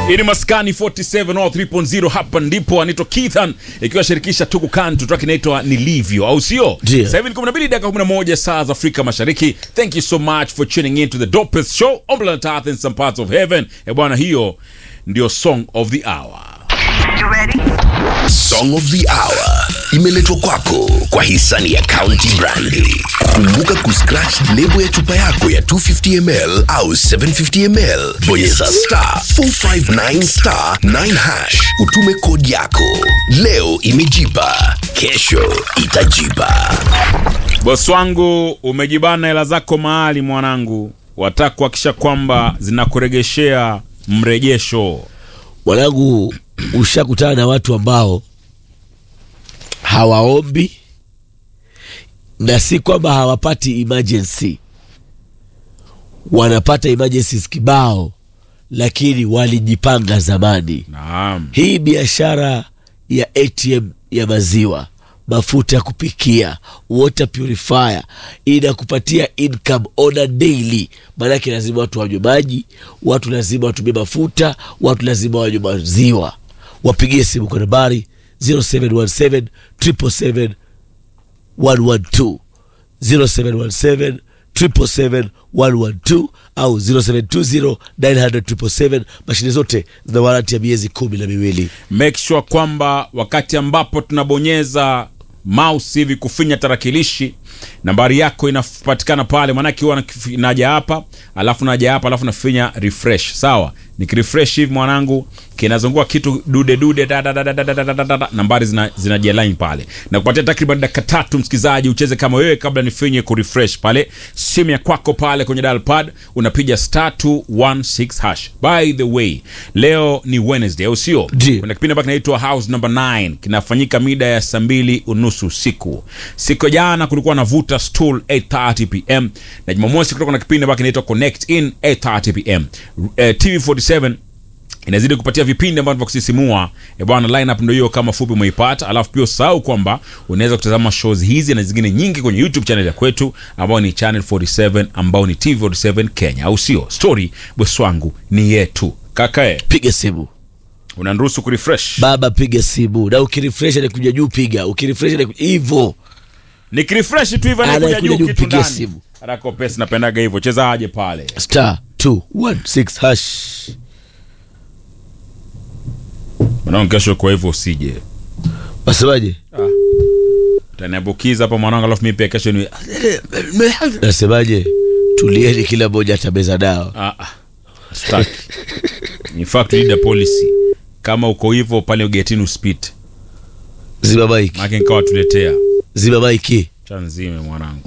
Hii ni Maskani 47 au 3.0 hapa ndipo anaitwa Keithan ikiwa shirikisha Tuku Kantu track inaitwa Nilivyo au sio? Ndio. Sasa hivi ni 12 dakika 11 saa za Afrika Mashariki. Thank you so much for tuning in to the dopest show on planet Earth in some parts of heaven. Eh bwana, hiyo ndio song of the hour. Song of the Hour imeletwa kwako kwa hisani ya County Brandi. Kumbuka kuscratch lebo ya chupa yako ya 250ml au 750ml, bonyeza star 459 star 9 hash, utume kodi yako. Leo imejipa, kesho itajipa. Bosi wangu, umejibana hela zako mahali mwanangu, wataka kuhakikisha kwamba zinakuregeshea mrejesho. Mwanangu, ushakutana na watu ambao hawaombi na si kwamba hawapati emergency, wanapata emergencies kibao, lakini walijipanga zamani. Naam. Hii biashara ya ATM ya maziwa, mafuta ya kupikia, water purifier inakupatia income on a daily. Maanake lazima watu wanywe maji, watu lazima watumie mafuta, watu lazima wanywe maziwa. Wapigie simu kwa nambari 0717 777 112 0717 777 112 au 0720 900 mashine zote zina waranti ya miezi kumi na miwili. make sure kwamba wakati ambapo tunabonyeza mouse hivi kufinya tarakilishi nambari yako inapatikana pale maanake huwa nakif- naja hapa alafu naja hapa alafu nafinya refresh sawa nikirefresh hivi mwanangu kinazungua kitu dude dude da, da, da, da, da, da, da, da, da, da. nambari zina, zinajialign pale na kupatia takriban dakika tatu msikilizaji ucheze kama wewe kabla nifinye kurefresh pale simu ya kwako pale kwenye dial pad unapiga star 216 hash by the way leo ni wednesday au sio Ndio. kuna kipindi ambacho kinaitwa house number 9 kinafanyika mida ya saa mbili unusu usiku siku ya jana kulikuwa na vuta stool 830 pm na jumamosi kutoka na kipindi ambacho kinaitwa connect in 830 pm eh, tv47 inazidi kupatia vipindi ambavyo vya kusisimua e bwana lineup ndio hiyo kama fupi umeipata alafu pia usahau kwamba unaweza kutazama shows hizi na zingine nyingi kwenye youtube channel ya kwetu ambao ni channel 47 ambao ni tv47 kenya au sio story bweswangu ni yetu kakae Piga simu unaniruhusu kurefresh baba, piga simu, na ukirefresh anakuja juu, piga ukirefresh anakuja hivyo. nikirefresh tu hivyo anakuja Anakuja juu juu, kitu pigie ndani simu. rako pesa napendaga hivyo cheza aje pale star 216 hash. mwanangu kesho kwa hivyo usije Wasemaje? utaniambukiza hapa mwanangu alafu mimi pia kesho ni Nasemaje? Tulieni, kila mmoja atameza dawa. Ah, ah, staki. In fact, lead a policy kama uko hivyo pale ugetini uspite Zima maiki, make nikawa tuletea zima maiki. cha nzime mwanangu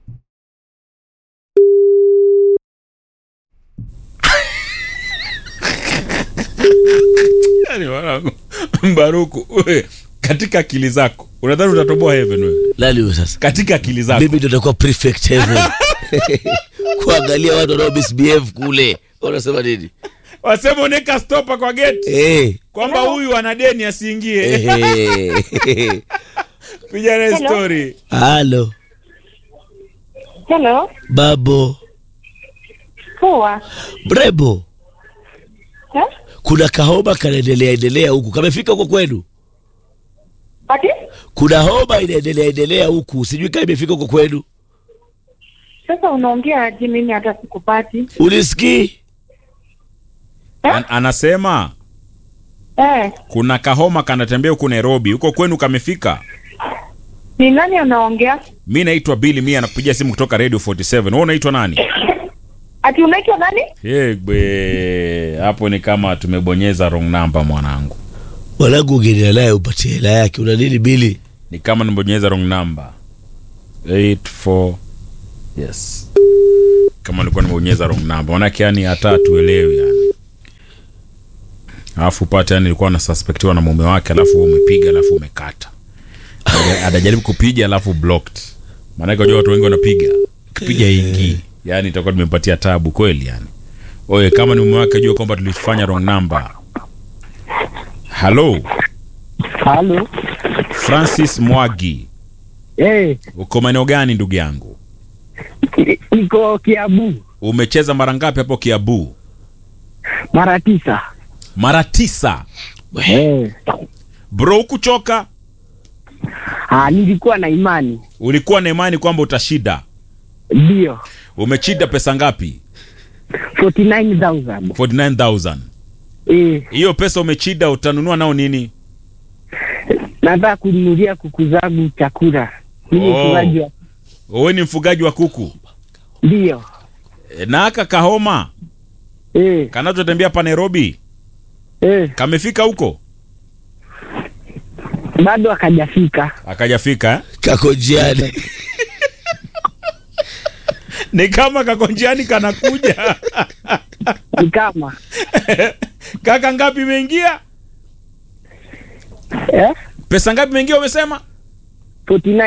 Yaani mwanangu mbaruku we, katika akili zako unadhani utatoboa heaven wewe Nani huyo sasa? katika akili zako Mimi ndo nakuwa prefect heaven kuangalia watu wanao misbehave kule. Unasema nini? wasema uneka stopa kwa geti Eh, kwamba huyu ana deni asiingie eh. piga naye Hello. story Halo Hello. babo, Poa. mrembo, Eh? kuna kahoma kanaendelea endelea huku, kamefika huko kwenu? Ati? Kuna homa inaendelea endelea huku, sijui kama imefika huko kwenu. Sasa unaongea aje mimi hata sikupati? Unisikii? An anasema Eh, kuna kahoma kanatembea huku nairobi huko kwenu kamefika ni nani anaongea? mi naitwa bili mi anakupigia simu kutoka radio 47 wewe unaitwa nani Ati unaitwa nani? yegbe hapo ni kama tumebonyeza wrong number mwanangu Mwanangu, ungenia naye upatie hela yake. Una nini bili? ni kama nimebonyeza wrong number 84 yes kama nilikuwa nimebonyeza wrong number manake yani hata tuelewi yani alafu upate yani ilikuwa nasuspektiwa na mume wake alafu wewe umepiga alafu umekata Anaja- anajaribu kupiga alafu blocked maanake unajua watu wengi wanapiga kipiga ingi yani itakuwa tumempatia tabu kweli yani oye kama ni mume wake jua kwamba tulifanya wrong number halo Halo. francis mwagi Eh, uko maeneo gani ndugu yangu niko Kiabu umecheza mara ngapi hapo kiabu mara tisa. mara tisa Eh. bro hukuchoka Ah, nilikuwa na imani. ulikuwa na imani kwamba utashida Ndio. umechida pesa ngapi 49,000. 49000 Eh, hiyo pesa umechida utanunua nao nini nataka kununulia kuku zangu chakula. Mimi Oh. mfugaji wa wewe ni mfugaji wa kuku ndio. E, na aka kahoma Eh, kanachotembea pa nairobi eh, kamefika huko bado akajafika. akajafika eh? kako njiani ni kama kakonjiani kanakuja Ni kama kaka ngapi imeingia eh, pesa ngapi imeingia umesema 49